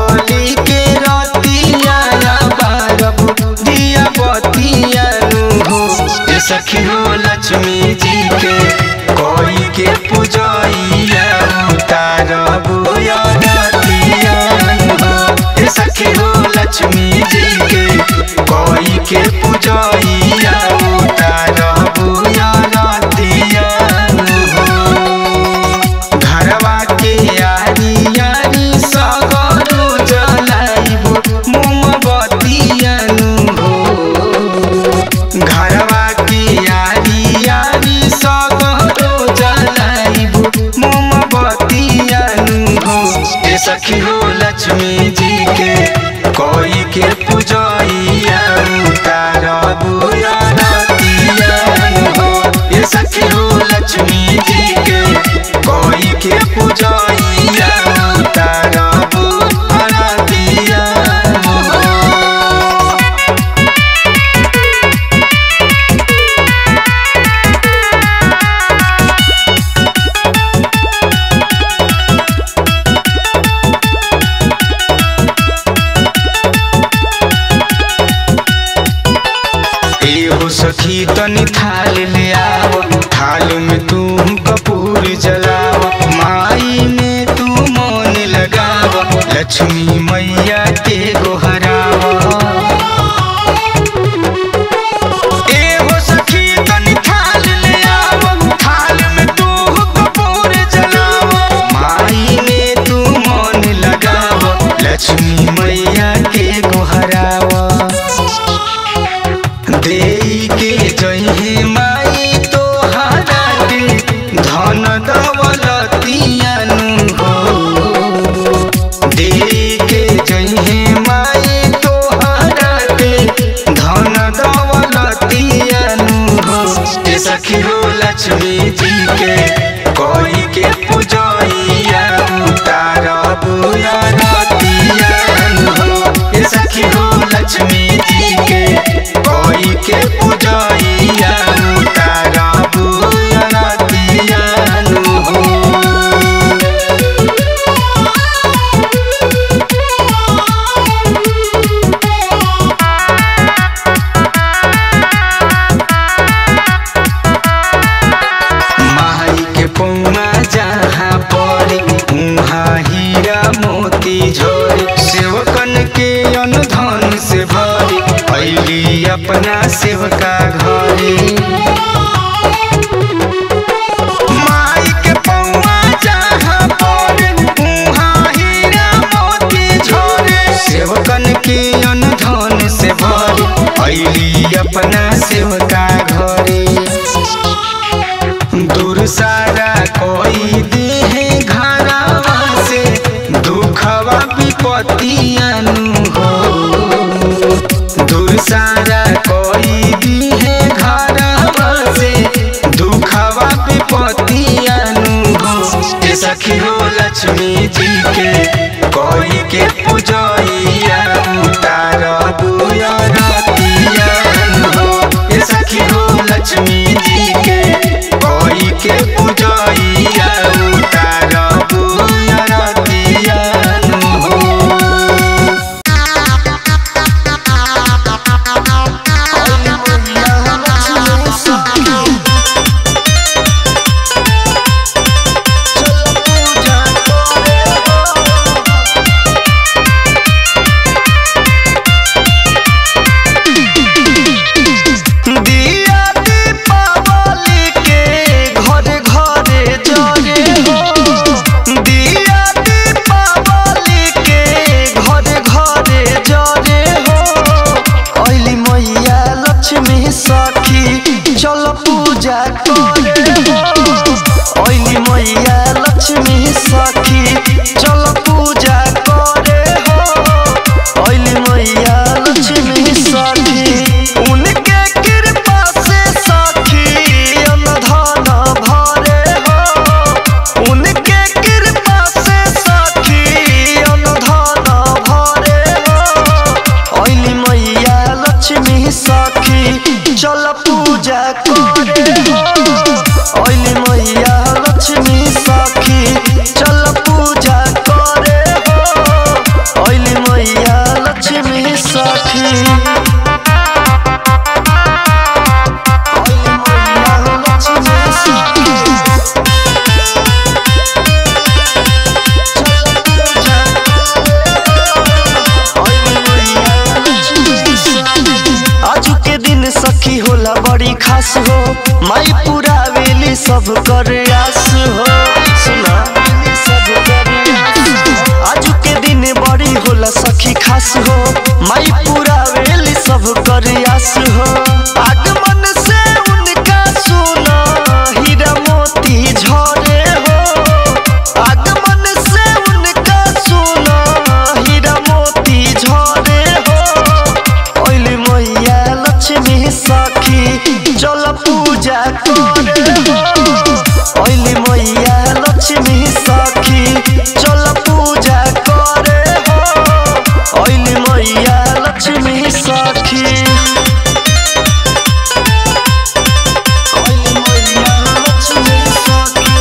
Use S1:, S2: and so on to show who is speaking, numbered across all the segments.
S1: होली के रतिया बारब दिया बतिया हो ए सखी हो लक्ष्मी जी के कोई के पूजैया उतारब या रतिया हो ए सखी हो लक्ष्मी जी के कोई के पूजैया उतारब या रतिया हो घरवा के यारी यारी सगरो जलाइबो मोमबतियनु हो घरवा के यारी यारी सगरो जलाइबो मोमबतियनु हो ए सखी हो लक्ष्मी जी के कोई के पूजैया उतारबु या रतियनु हो ए सखी हो लक्ष्मी जी के कोई के पूजैया उतारबु अरतिया हो एहो सखी तनी थाल ले आव थाल में तू कपूर जलाव माई में तू मन लगाव लक्ष्मी मैया के गोहराव एहो सखी तनी थाल ले आव थाल में तू कपूर जलाव माई में तू मन लगाव लक्ष्मी मैया के गोहराव देई के जहे माई तो के धन दौलतियानु हो देई के जहे माई तो के धन दौलतियानु हो ए सखी हो लक्ष्मी जी के कोई के पूजैया उतारबु या रतियानु हो ए सखी हो लक्ष्मी जी के कोई के पूजैया उतारबु या रतियानु हो माई के पौना जहाँ पड़ी उहाँ हीरा मोती झोरी सेवकन के अनुधन से भरी अली अपना सेवका घरे माई के पौआ जहाँ पड़े उहाँ हीरा मोती झोरे सेवकन के अनुधन से भरी अली अपना सेवका घरे दूर सारा कोई देहे घरवा से दुखवा विपतियानु हो दूर सारा कोई देहे घरवा से दुखवा विपतियानु हो ए सखी हो लक्ष्मी जी के कोई के पूजैया उतारबु या रतियानु हो ए सखी हो लक्ष्मी जी के कोई के पूजैया उतारबु या रतियानु हो
S2: चलो पूजा करे हो बड़ी खास हो माई पूरा वेली सब कर आस हो सुना सब कर आज के दिन बड़ी होला सखी खास हो माई पूरा वेली सब कर आस हो आगमन से उनका सुना हीरा मोती झरे हो आगमन से उनका सुना हीरा मोती झरे हो ओइली मैया लक्ष्मी सखी चल पूजा करे हो ओइली मैया लक्ष्मी सखी चल पूजा करे हो ओइली मैया लक्ष्मी सखी ओइली मैया लक्ष्मी सखी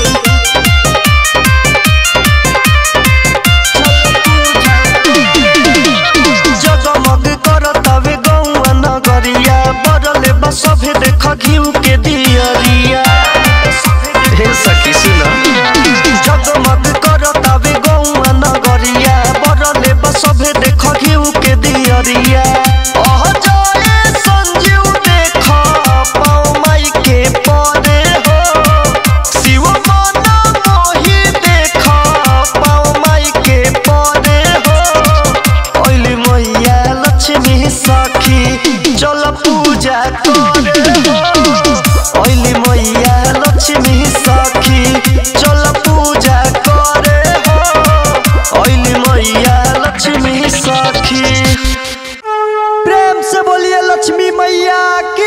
S2: जगमग करतावे गौआ नगरिया बरले बसभे देख घिउ के दियरिया हे सखी सुन जगमग करतावे गौआ नगरिया बरले बसभे देख घिउ के दियरिया अह जाए संजीव देख पाऊ माई के परे हो शिव मन मोहि देख पाऊ माई के परे हो ओइली मैया लक्ष्मी सखी चल पूजा करे हो ओइली मैया लक्ष्मी सखी चल पूजा करे हो ओइली मैया लक्ष्मी सखी प्रेम से बोलिए लक्ष्मी मैया की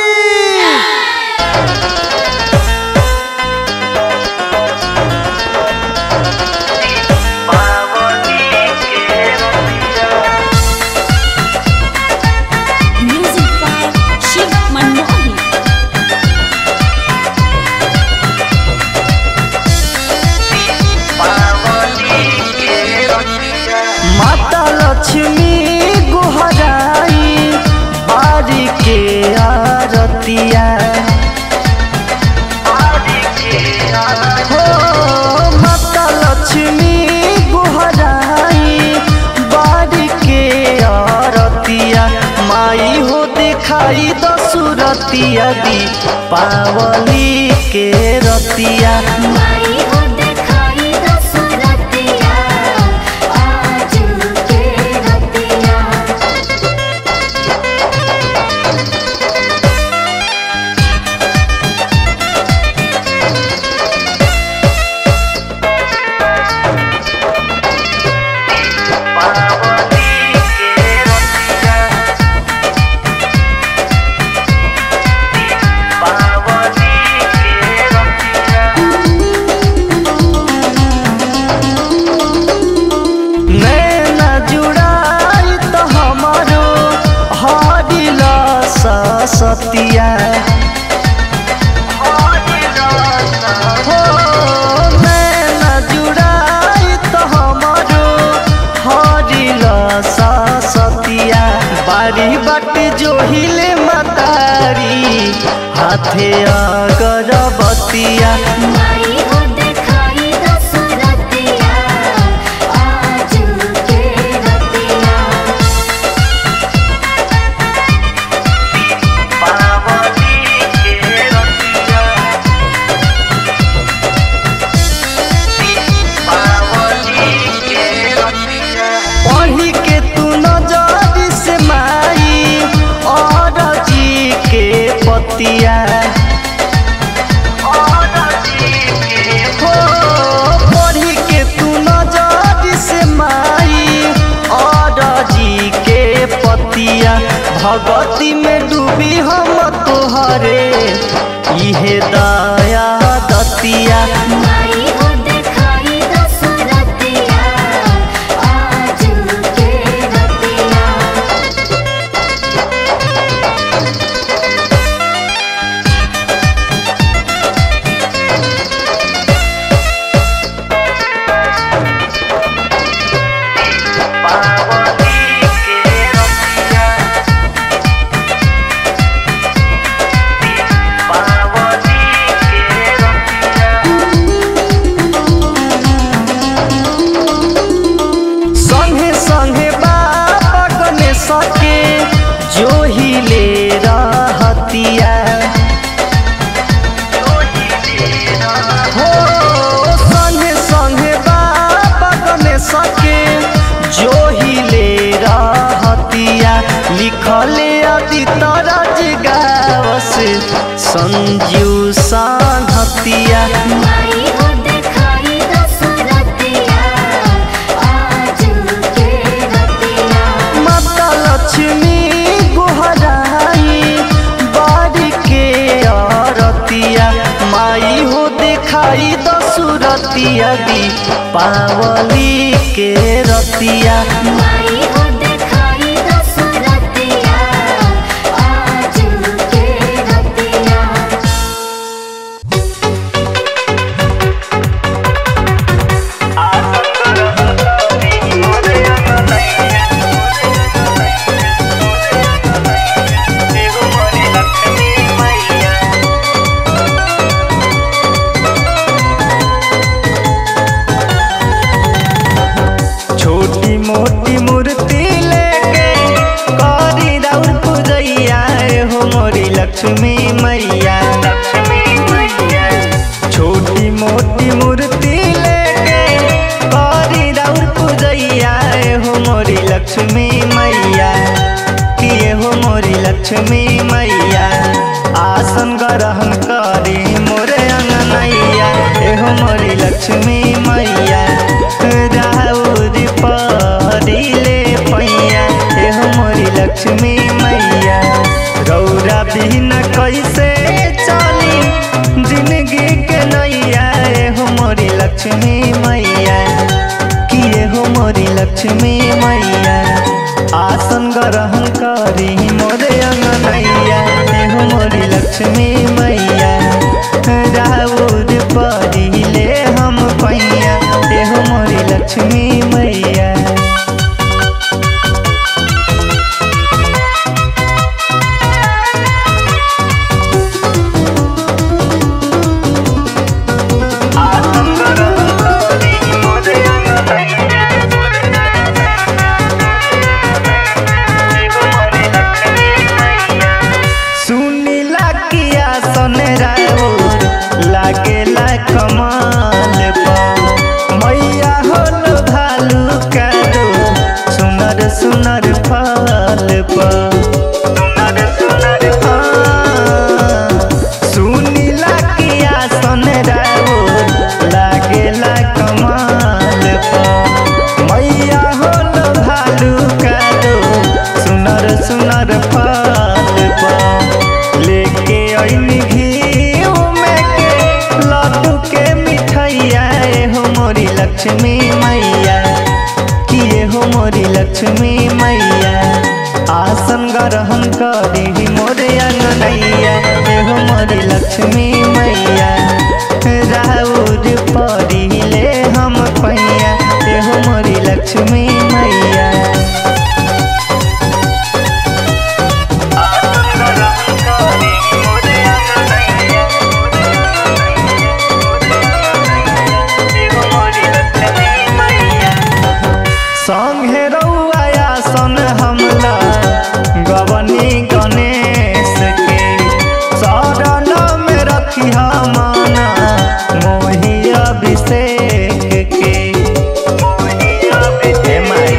S3: Music by Shiv Manohi.
S2: माता लक्ष्मी गुहराई बारी के आरतिया हो माता लक्ष्मी गुहराई बारी के आरतिया माई हो दिखाई दसुरतिया दी पावली के रतिया
S3: माई हो दिखाई दसरतिया आज के रतिया
S2: नैना जुड़ाई तो हमारो हरिला सतिया हो नैना जुड़ाई तो हमारो हरिला सतिया बारी बाटी जो हिले मतारी हाथे अगरबतिया
S3: माई हो दिखाई दसरतिया आज के रतिया
S2: पढ़ी के तू नजर से माई और जी के पतिया हो पढ़ी के तू नजर से माई और जी के पतिया भगवती में डूबी हम तोहरे इहे दया दतिया
S3: माई हो दिखाई दसरतिया आज के रतिया
S2: पावती के रतिया लिखले आदि तरज गावस संजू सांघतिया
S3: माई हो देखाई दशरथिया आजू के रतिया
S2: माता लक्ष्मी गोहराई बाड़ी के आरतिया माई हो दिखाई दसुरतिया दी पावली के रतिया
S3: माई हो देखाई दशरथिया आजू के रतिया
S2: छोटी मोटी मूर्ति लेके करी राउर पूजैया हो मोरी लक्ष्मी मैया छोटी मोटी मूर्ति लेके करी राउर पूजैया हो मोरी लक्ष्मी मैया किए हो मोरी लक्ष्मी मैया आसन ग्रहण करी मोरे अंगनैया एहो मोरी लक्ष्मी मैया राउर परिले पैया एहो मोरी लक्ष्मी मैया रौरा बिना कैसे चली जिंदगी के नैया एहो मोरी लक्ष्मी मैया किए हो मोरी लक्ष्मी मैया आसन ग्रहण करी मोरे अंगनैया एहो मोरी लक्ष्मी मैया राउर परिले हम पैया एहो मोरी लक्ष्मी मैया सुनीला किया सन राउर लागेला कमाल पर मैया होल भालू कादो सुनर सुनर फल पर सुनीला किया सन राउर लागेला कमाल पर मैया होल भालू कादो सुनर सुनर फल पर लेके ऐनी घी में के लड्डू के मिठाइया हो मोरी लक्ष्मी मैया किए हो मोरी लक्ष्मी मैया आसन ग्रहण करी मोरे अंगनैया हो मोरी लक्ष्मी मैया राउर परिले हम पैया हो मोरी लक्ष्मी मैया संगे रउआ सन हमला गवनी गणेश के शरण में रखी माना मोही अभिषेक के हे माई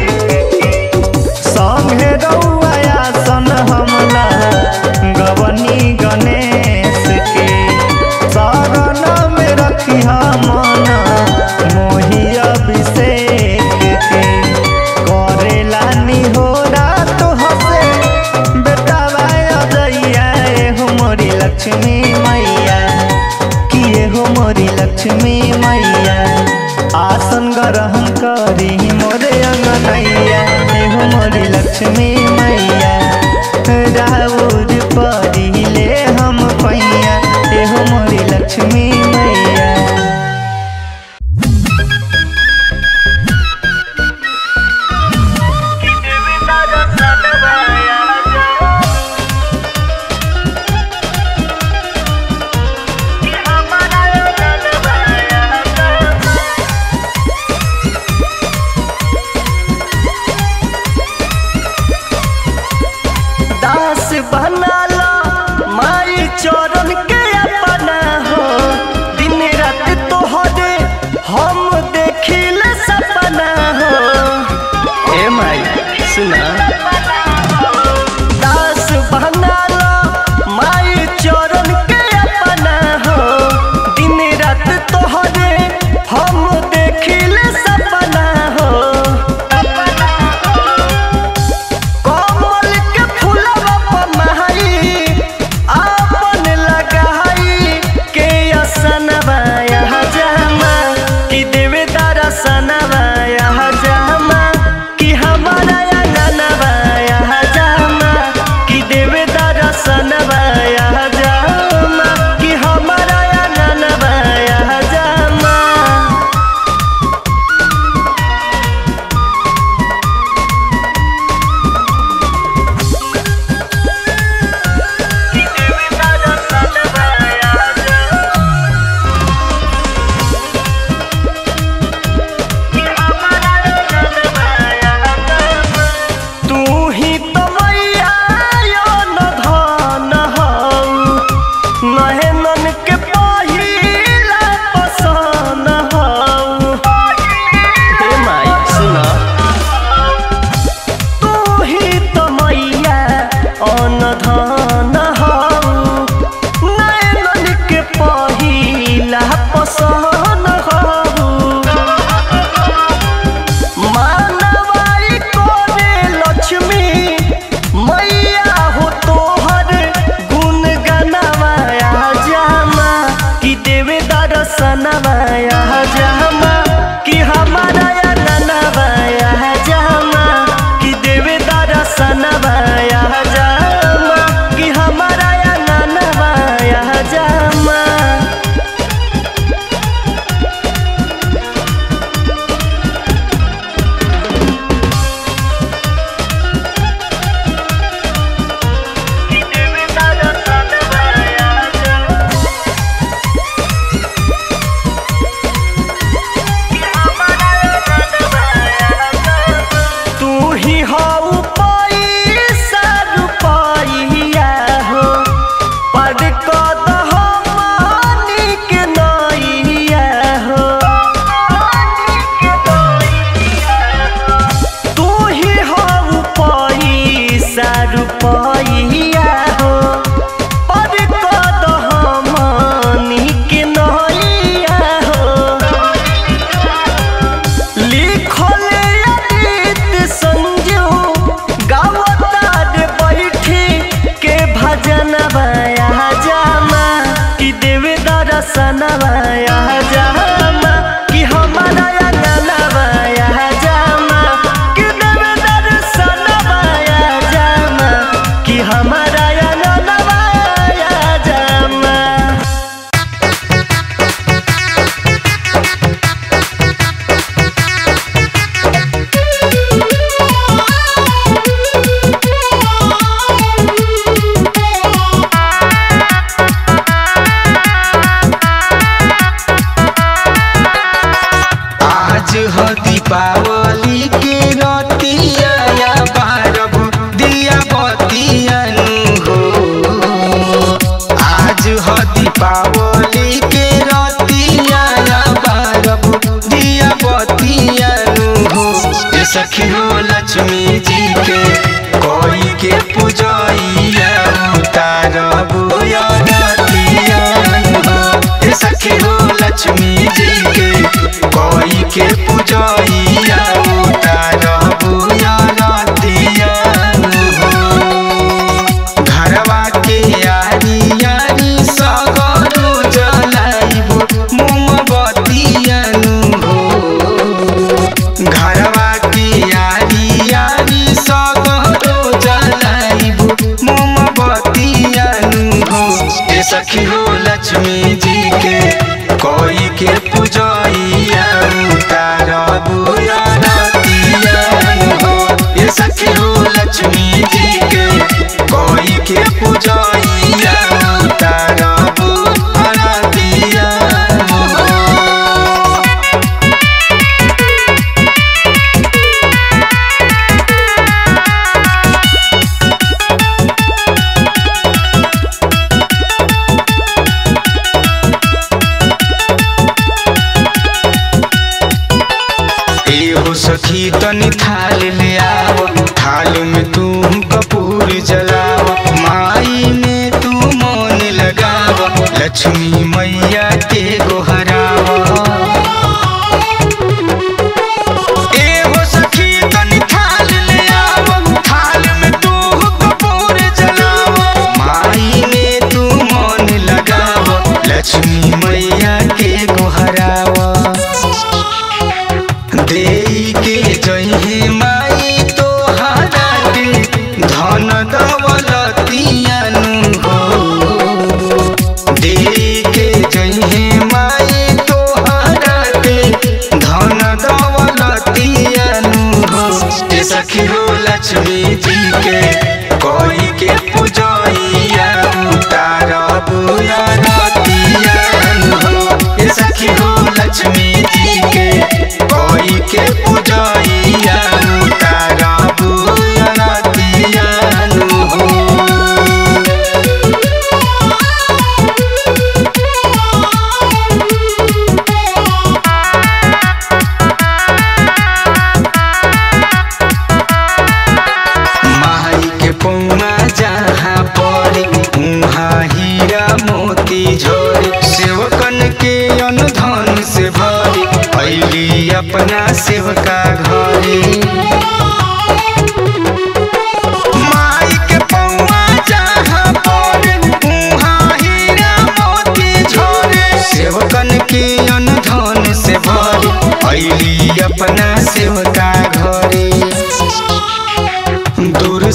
S2: संगे रउआ सन हमला गवनी गणेश के शरण में रखी माना मोही अभिषेक के करेला निहोरा तो हसे बेटा भाया दैया हो मोरी लक्ष्मी मैया किए हो मोरी लक्ष्मी मैया आसन ग्रहण करी मोरे अंगनैया हो मोरी लक्ष्मी मैया राउर परिले हम पैया हो मोरी लक्ष्मी मैया दास बनाला माई चरण के अपना हो दिन रात तोहरे हम देखिल सपना हो ए माई सुना दर्शनवाया जामा कि हमारा अंगनवाया जामा तू ही हो पैसा रुपैया हो पद कद हमनी के नैया हो तू ही हो पैसा रुपैया हो पद कद हमनी के नैया हो लिखले अतीत संजू गावतार बैठी के भजन बया जामा कि देवे दर्शन बया जामा कि हमारा अंगन बया जामा कि देवे दर्शन बया जामा कि हमारा अंगन बया जामा
S1: आज हो दीपावली के रतिया या बारब दिया बतियन हो आज हो दीपावली के रतिया या बारब दिया बतियन हो ये सखी हो लक्ष्मी जी के कोई के पूजैया उतारब या रतियन हो ये सखी हो लक्ष्मी जी के कोई के पूजैया उतारब या रतियन हो घरवा के यारी यारी सगरो जलाइब मोमबतियन हो घरवा के यारी यारी सगरो जलाइब मोमबतियन हो ए सखी हो लक्ष्मी जी के कोई के पूजैया उतारब या रतियन हो ए सखी हो लक्ष्मी जी के कोई के पूजैया उतारब रतियन हो ए हो सखी तनी थाल ले आव थाल में तू कपूर जलाव माई में तू मन लगाव लक्ष्मी मैया के गोहराव ए हो सखी तनी थाल ले आव थाल में तू कपूर जलाव माई में तू मन लगाव लक्ष्मी मैया के गोहराव देई के जइहे माई तोहरा के धन दौलतियन हो देई के जइहे माई तोहरा के धन दौलतियन हो ए सखी हो लक्ष्मी जी के कोई के पूजैया उतारब या रतियन हो ए सखी हो लक्ष्मी जी के कोई के पूजैया उतारब या रतियन हो माई के पौना जहाँ पड़े उहाँ हीरा मोती झोरे सेवकन के अनुधन से भरे अली अपना सेवका घरे माई के पौआ जहाँ पड़े उहाँ हीरा मोती झोरे सेवकन के अनुधन से भरे अली अपना सेवका घरे दूर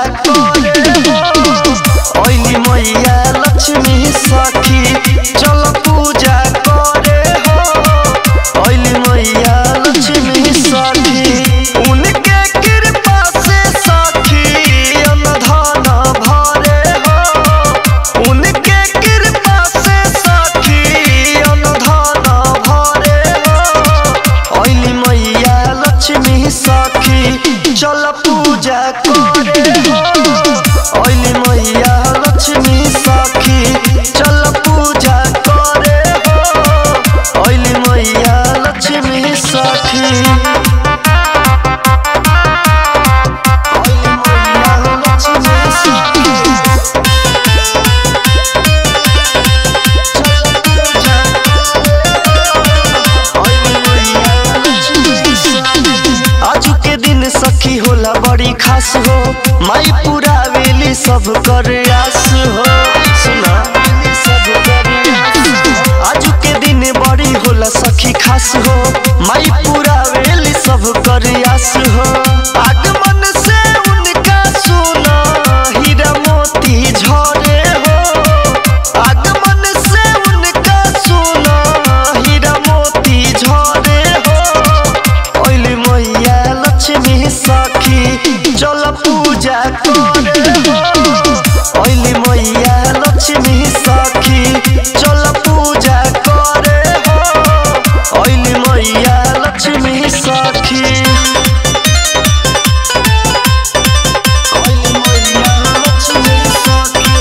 S2: करे हो ओइली मैया लक्ष्मी सखी चल पूजा करे हो ओइली मैया लक्ष्मी सखी उनके कृपा से सखी अनधन भरे हो उनके कृपा से सखी अनधन भरे हो ओइली मैया लक्ष्मी सखी चल पूजा करे हो ओइली मैया लक्ष्मी सखी चल पूजा करे हो ओइली मैया लक्ष्मी सखी ओइली मैया लक्ष्मी सखी आजू के दिन सखी होला बड़ी खास हो माई पूरा वेली सब कर आस हो सुना सब कर आजू के दिन बड़ी होला सखी खास हो माई पूरा वेली सब कर आस हो आगमन से उनका सुना हीरा मोती झरे हो आगमन से उनका सुना हीरा मोती झरे हो ओइली मैया लक्ष्मी सखी चल पूजा करे हो ओइली मैया लक्ष्मी सखी चल पूजा करे हो ओइली मैया लक्ष्मी सखी ओइली मैया लक्ष्मी सखी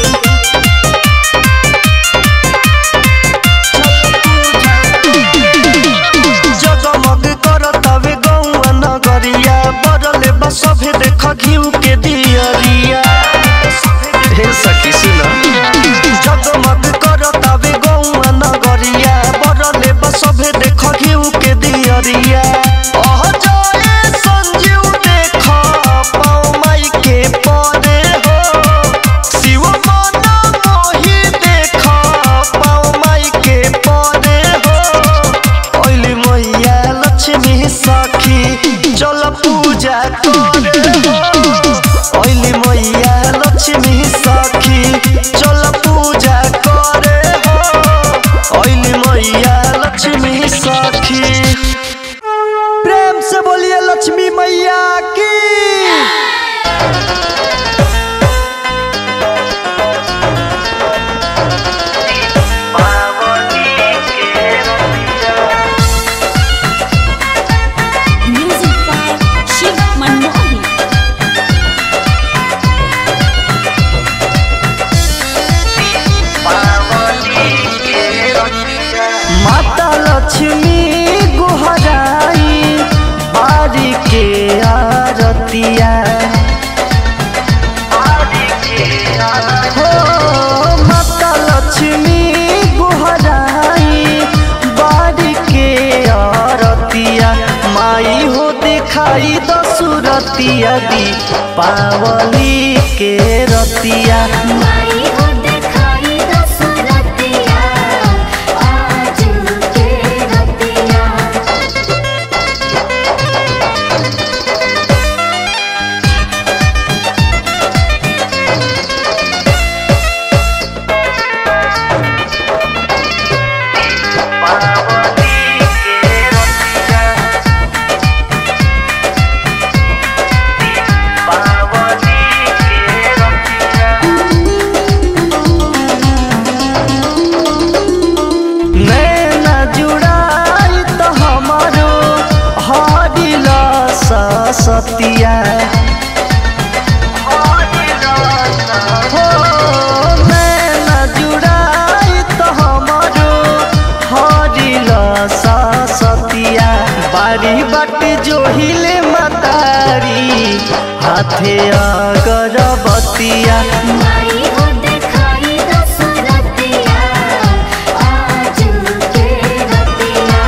S2: जगमग करतावे गौआ नगरिया बरले बसभे देख घिउ के दियरिया हे सखी सुन जगमग करतावे गौआ नगरिया बरले बसभे देख घिउ के दियरिया अह जय संजीव देख पाऊ माई के परे हो शिव मन मोहि देख पाऊ माई के परे हो ओइली मैया लक्ष्मी सखी चल पूजा करे हो ओइली मैया लक्ष्मी सखी चल पूजा करे हो ओइली मैया लक्ष्मी सखी प्रेम से बोलिए लक्ष्मी मैया की
S3: Music by Shiv Manmohan.
S2: माता लक्ष्मी गुहराई बारी के आरतिया हो माता लक्ष्मी गुहराई बारी के आरतिया माई हो दिखाई दसुरतिया दी पावली के रतिया
S3: माई हो दिखाई दसरतिया आज के रतिया
S2: नैना जुड़ाई तो हमारो हरिला सतिया हो नैना जुड़ाई तो हमारो हरिला सतिया बारी बाट जोहिले मतारी हाथे अगरबतिया
S3: माई हो दिखाई दसरतिया आज के रतिया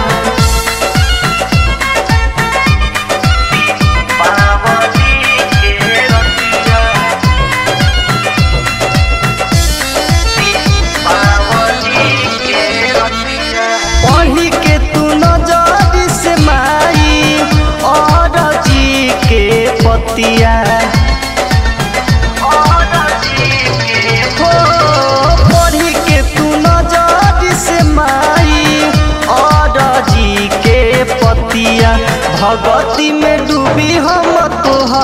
S2: पढ़ी के तू नजर से माई और जी के पतिया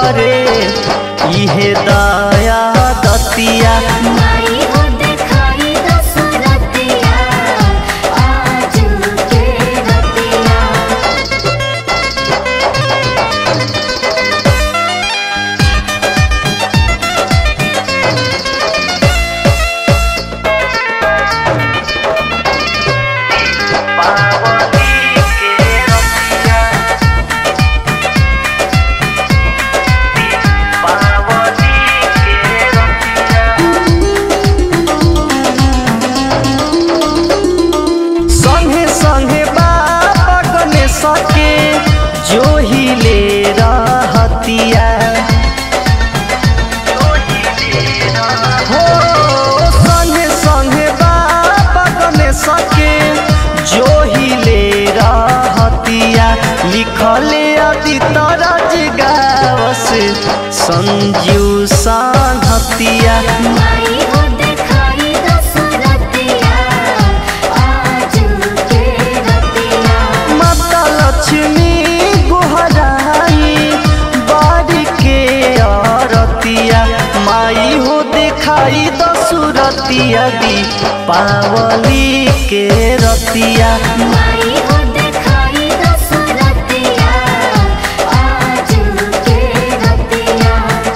S2: करे इहे दया दतिया
S3: माई हो देखाई दसरतिया आजू के रतिया
S2: संगे संगे बाबा गने सके जो ही ले रहतिया हो संगे संगे बाबा गने सके जो ही ले रहतिया लिखले अति तरज गावस संजू साधतिया
S3: माई हो देखाई दसरतिया आजू के रतिया
S2: माता लक्ष्मी गोहराई बाड़ी के आरतिया माई हो दिखाई दसुरतिया दी पावली के रतिया
S3: माई हो देखाई दसरतिया आजू के रतिया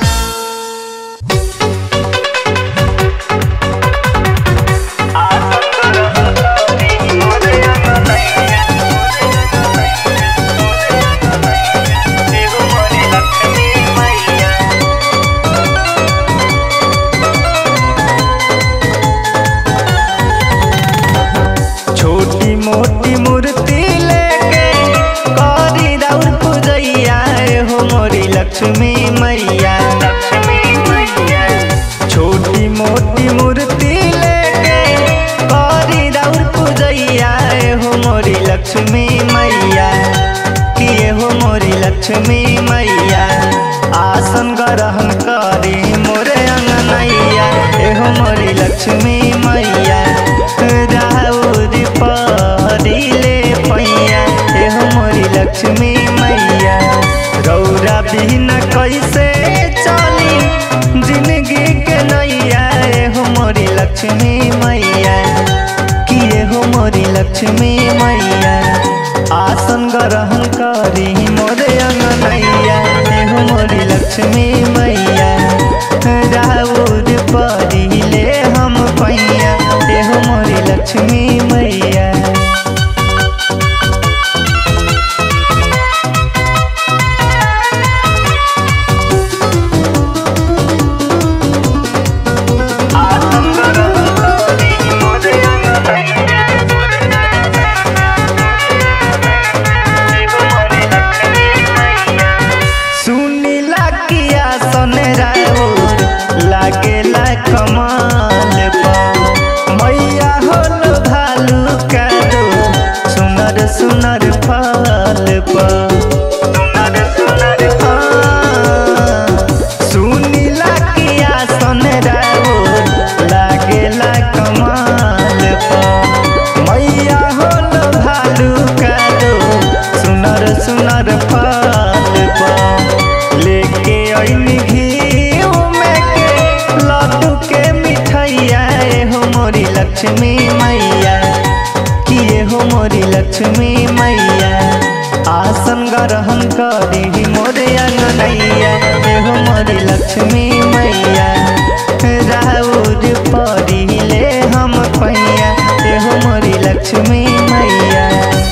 S2: छोटी मोटी मूर्ति लेके करी राउर पूजैया हो मोरी लक्ष्मी मैया छोटी मोटी मूर्ति लेके करी राउर पूजैया हो मोरी लक्ष्मी मैया किए हो मोरी लक्ष्मी मैया आसन ग्रहण करी मोरे अंगनैया एहो मोरी लक्ष्मी मैया राउर परिले पैया एहो मोरी लक्ष्मी मैया रौरा बिना कैसे चली जिंदगी के नैया एहो मोरी लक्ष्मी मैया किए हो मोरी लक्ष्मी मैया आसन ग्रहण करी मोरे अंगनैया एहो मोरी लक्ष्मी मैया राउर परिले हम पैया एहो मोरी लक्ष्मी मैया सुनीला किया सन राउर लागेला कमाल बा मैया होल भालू कादो सुनर सुनर फल बा सुनीला किया सन राउर लागेला कमाल बा मैया होल भालू कादो सुनर सुनर फल बा लेके अइनी घी में के लड्डू के मिठाइया ए हो मोरी लक्ष्मी मैया किए हो मोरी लक्ष्मी मैया आसन ग्रहण करी मोरे अंगनैया ए हो मोरी लक्ष्मी मैया राउर परिले हम पैया ए हो मोरी लक्ष्मी मैया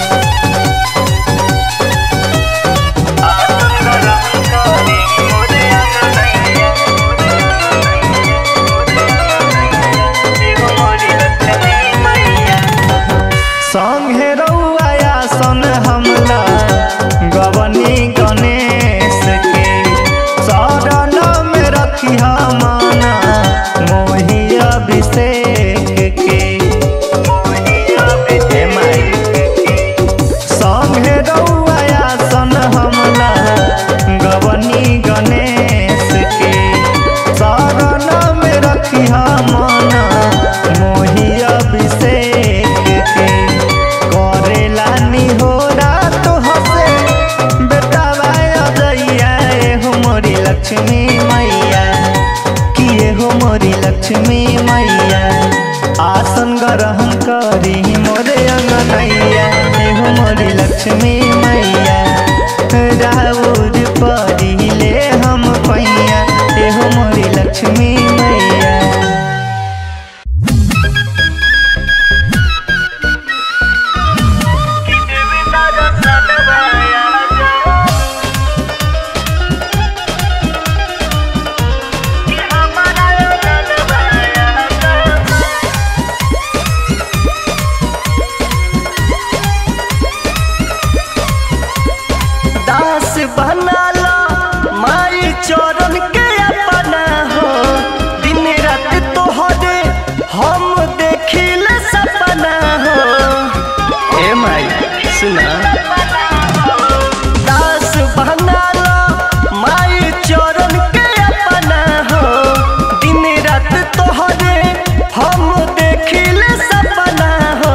S2: संगे रउआ सन हमला गवनी गणेश के शरण में रखी हम मोरी लक्ष्मी मैया आसन ग्रहण करी मोरे अंगनैया हे हो मोरी लक्ष्मी मैया राउर परिले हम पैया हे हो मोरी लक्ष्मी मैया दास बनाला माई चरण के अपना हो दिन रात तोहरे हम देखिल सपना हो ए माई सुना दास बनाला माई चरण के अपना हो दिन रात तोहरे हम देखिल सपना हो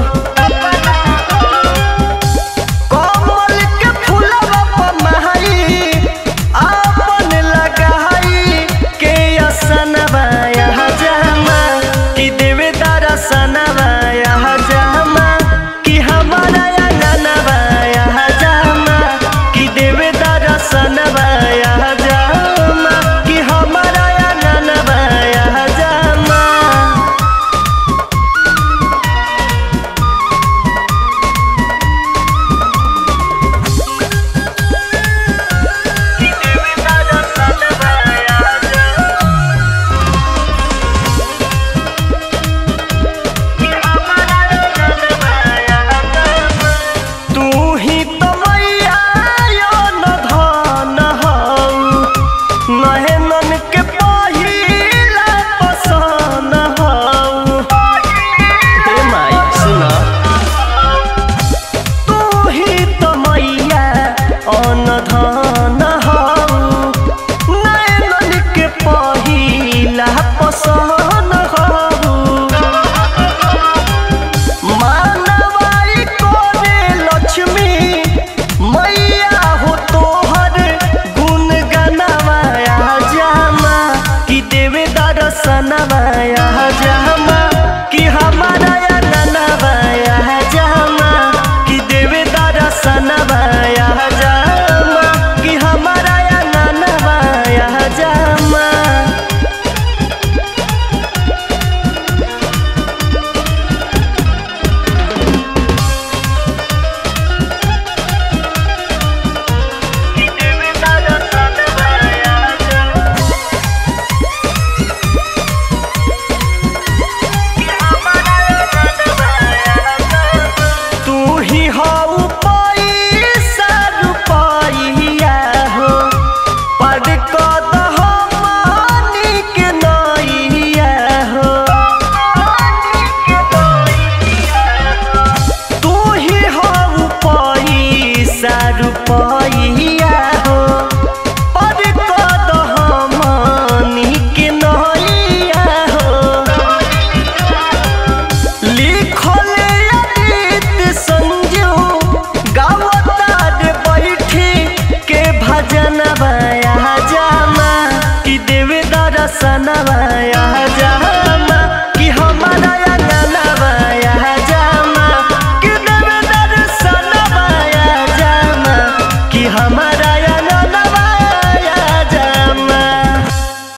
S2: कमल के फूलवा पर महाई आपन लगाई के असनवा यहाँ जामा कि देवे दरसनवा यहाँ जामा कि हमारा अंगनवा यहाँ जामा कि देवे दरसनवा यहाँ जामा कि हमारा अंगनवा यहाँ जामा तू ही तो मैया यो न धन हऊ नहे मन के पहिला पसन हऊ हे माई सुना तू ही तो मैया अन धन हऊ नहे मन के पहिला पसन हऊ मानवाई कोने लक्ष्मी मैया हो तोहर गुण गनवाया जामा कि देवे दर्शनवाया जा